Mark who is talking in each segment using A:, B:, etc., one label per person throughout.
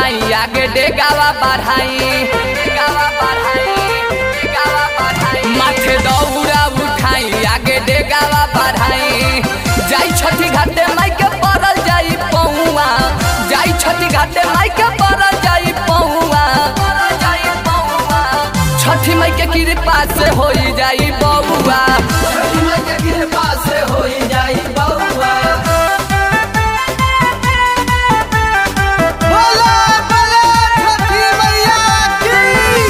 A: उठाई आगे डेगावा बढ़ाई डेगावा बढ़ाई डेगावा बढ़ाई माथे दौरा उठाई आगे डेगावा बढ़ाई जाई छठी घाटे माई के पड़ल जाई पौआ जाई छठी घाटे माई के पड़ल जाई पौआ जाई पौआ छठी माई के कृपा से होई जाई बउआ
B: छठी माई के कृपा से होई जाई बउआ
C: बोला बोला छठी मैया की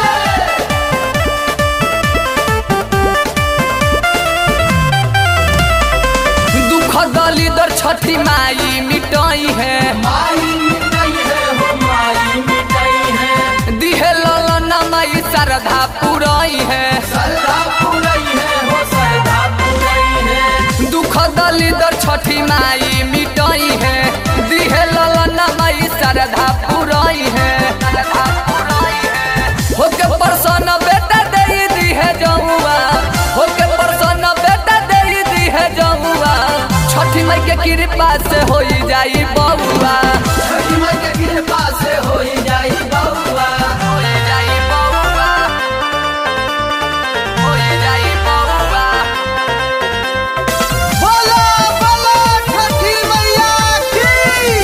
A: दुख दलिदर छठी माई मिटाई है
B: माई मिटाई है हो माई मिटाई है
A: दिहे ललन माई श्रद्धा पुराई है
B: सरदा पुरई है हो सरदा पुरई है
A: दुख दलिदर छठी माई मिटाई है दिहे ललन माई श्रद्धा पुराई है होके परसन बेटा दे दी है जमुआ होके परसन बेटा दे दी है जमुआ छठी माई के कृपा से होई जाई बउआ
B: छठी माई के कृपा से होई जाई बउआ
A: होई जाई बउआ होई जाई बउआ
C: बोला बोला छठी मैया की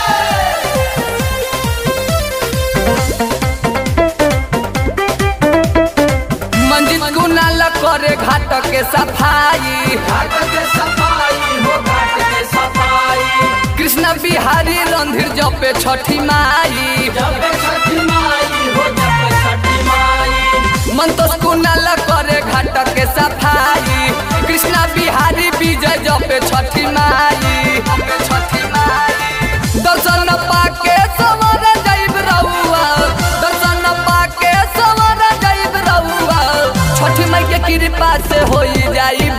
A: मंजिल कुनाल करे घाट के सफाई
B: घाट के सफाई हो घाट के सफाई
A: कृष्ण बिहारी रणधीर जपे छठी माई
B: जब छठी माई हो जब छठी माई
A: मंतोष कुनाल करे घाट के सफाई कृष्ण बिहारी विजय जपे छठी माई छठी माई दर्शन पाके सवर जाइब रहुआ दर्शन पाके सवर जाइब रहुआ छठी माई के कृपा से होई जाई